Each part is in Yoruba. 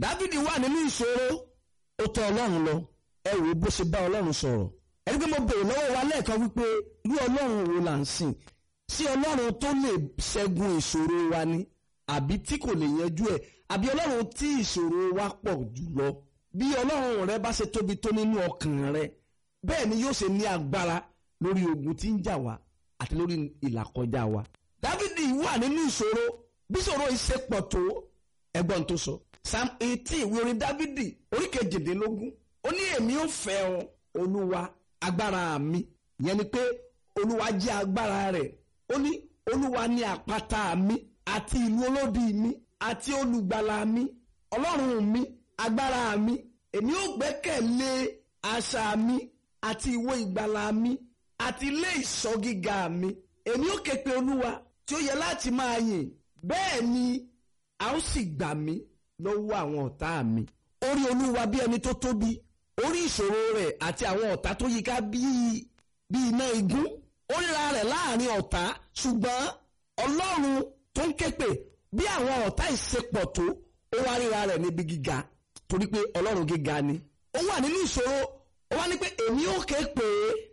dávidi wà nínú ìṣòro ó tọ̀ ọlọ́run lọ ẹ wò bó ṣe bá ọlọ́run sọ̀rọ̀ ẹni pé mo bèrè lọ́wọ́ wa lẹ́ẹ̀kan wípé irú ọlọ́run wo là ń sìn sí ọlọ́run tó lè ṣẹ́gun ìṣòro wa ni àbí tí kò lè yanjú ẹ̀ àbí ọlọ́run tí ìṣòro wa pọ̀ jùlọ bí ọlọ́run rẹ bá ṣe tóbi tó nínú ọkàn rẹ bẹ́ẹ̀ ni yóò ṣe ní agbára lórí ogun tí ń jà wá àti lórí ìlàkọjá wa. dávidi wà nínú ìṣòro bí ìṣòro yìí ṣe pọ̀ tó ẹgbọ́n tó sọ psalm eighteen ìwé orin dávidi orí kejìdínlógún ó ní èmi ò fẹ́ ọ olúwa agbára mi ìyẹn ni pé olúwa jẹ́ agbára rẹ̀ ó ní olúwa ní àpáta mi àti ìlú olódi mi àti olùgbàlà mi ọlọ́run mi agbára mi èmi ò gbẹ́kẹ̀lé asà mi àti ìwo ìgbàlà mi àti ilé ìṣọ́ gíga mi èmi ò ké pe olúwa tí ó yẹ láti máa yìn bẹ́ẹ̀ ni a ó sì gbà mí lọ́wọ́ àwọn ọ̀tá mi orí olúwa bí ẹni tó tóbi orí ìṣòro rẹ̀ àti àwọn ọ̀tá tó yíká bíi bí iná igún ó ríra rẹ̀ láàrin ọ̀tá ṣùgbọ́n ọlọ́run tó ń képe bí àwọn ọ̀tá ìṣepọ̀ tó ó wá ríra rẹ̀ níbi gíga torí pé ọlọ́run gíga ni ó wà nínú ìṣòro ó wá ní pé èmi ò ké pé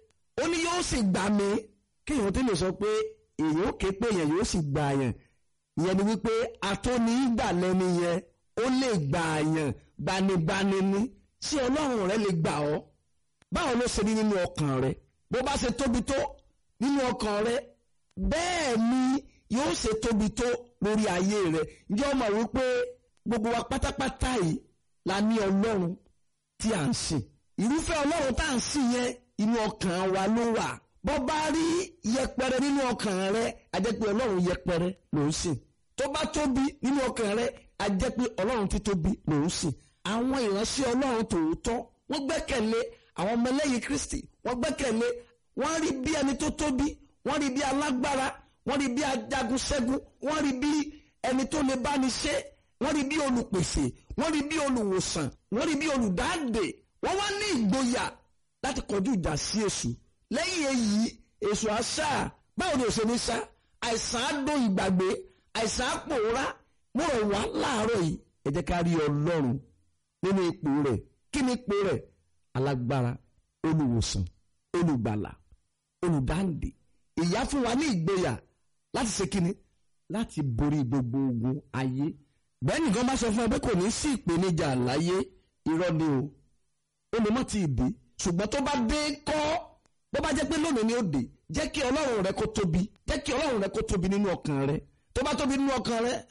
ó ní yóò sì gbà mí kéèyàn tó lè sọ pé èèyàn ò ké pé èèyàn yóò sì gbà yẹn ìyẹn ni wípé atóní gbà lẹ́ni yẹn ó lè gbà yẹn gbanigbani ni ṣé ọlọ́run rẹ lè gbà ọ́ báwo ló ṣe ní nínú ọkàn rẹ bó bá ṣe tóbi tó nínú ọkàn rẹ bẹ́ẹ̀ ni yóò ṣe tóbi tó lórí ayé rẹ ǹjẹ́ o mọ̀ wípé gbogbo wa pátápátá yìí la ní ọlọ́run tí à ń sìn irúfẹ́ ọlọ́run tá à ń sìn yẹn inú ọkàn wa ló wà bó bá rí yẹpẹrẹ nínú ọkàn rẹ a jẹ́ pé ọlọ́run yẹpẹrẹ ló ń sìn tó bá tóbi nínú ọkàn rẹ a jẹ́ pé ọlọ́run tí tóbi ló ń sìn àwọn ìránṣẹ́ ọlọ́run tòótọ́ wọ́n gbẹ́kẹ̀lé àwọn ọmọlẹ́yìn kristi wọ́n gbẹ́kẹ̀lé wọ́n rí bí ẹni tó tóbi wọ́n rí bí alágbára wọ́n rí bí ajagun ṣẹ́gun wọ́n rí bí ẹni tó lè báni ṣe wọ́n rí bí olùpèsè wọ́n rí bí olùwòsàn wọ́n rí bí olùdáǹdè wọ́n wá ní ìgboyà láti kọjú ìjà sí èṣù lẹ́yìn èyí èṣù àṣà báwo ni òṣèlú sá àìsàn á dún ìgbàgbé àìsàn á pòórá mo rọ̀ wá láàárọ̀ yìí ẹ jẹ́ ká rí ọlọ́run nínú ipò rẹ̀ kí ni ipò rẹ̀ alágbára olùwòsàn olùgbàlà olùdáǹdè ìyá fún wa ní ìgboyà láti ṣe kíni láti borí gbogbo ogun ayé bẹ́ẹ̀ nìkan bá sọ fún ẹ pé kò ní sí ìpèníjà láyé irọ́ ni o ó lè mọ́ ti dé ṣùgbọ́n tó bá dé kọ́ bó bá jẹ́ pé lónìí ni ó dé jẹ́ kí ọlọ́run rẹ kó tóbi jẹ́ kí ọlọ́run rẹ kó tóbi nínú ọkàn rẹ tó bá tóbi nínú ọkàn rẹ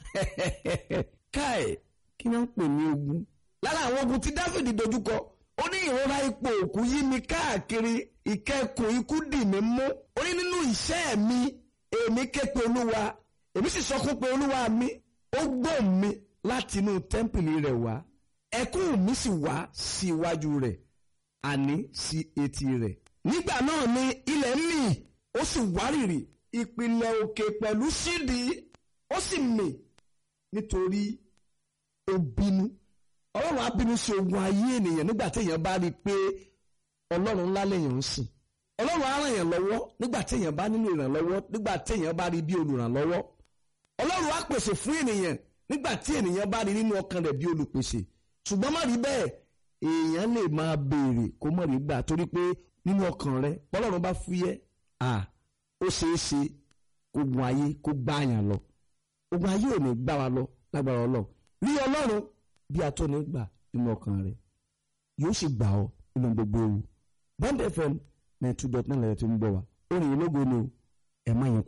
káì kí wọ́n ń pè ní ogun lára àwọn ogun tí dáfídì dojúkọ ó ní ìrora ipò òkú yí mi káàkiri ìkẹkùn ikú dì mí mú ó ní nínú ìṣẹ́ mi èmi ké pe olúwa èmi sì sọkún pé olúwa mi ó gbọ́ mi láti inú tẹ́ḿpìlì rẹ̀ wá ẹkún mi sì wá sí iwájú rẹ̀ àní sí etí rẹ̀ nígbà náà ni ilẹ̀ mì ó sì wárìrì ìpìlẹ̀ òkè pẹ̀lú sídìí ó sì mì nítorí ó bínú ọlọ́run á bínú sí ogun ayé ènìyàn nígbà téèyàn bá rí i pé ọlọ́run ńlá lèèyàn ń sìn ọlọ́run á ràn yàn lọ́wọ́ nígbà téèyàn bá nílò ìrànlọ́wọ́ nígbà téèyàn bá rí bí olùrànlọ́wọ́ ọlọ́run á pèsè fún ènìyàn nígbà tí ènìyàn bá rí nínú ọkàn rẹ̀ bí olùpèsè ṣùgbọ́n má rí bẹ́ẹ̀ èèyàn lè máa béèrè kó mọ̀ rí gbà torí pé nínú ọkàn rẹ̀ bọ́lọ́run bá fúyẹ́ à ó ṣeé ṣe ogun ayé kó gbá yàn lọ ogun ayé ò ní gbá wa lọ lágbára ọlọ́run rí ọlọ́run bí a tó ní gbà nínú ọkàn rẹ̀ yóò sì gbà ọ́ nínú gbogbo ewu bond fm ninety two dot nine lẹ́yìn tó ń gbọ́ wa orin ìlógo ni ẹ̀ má yẹn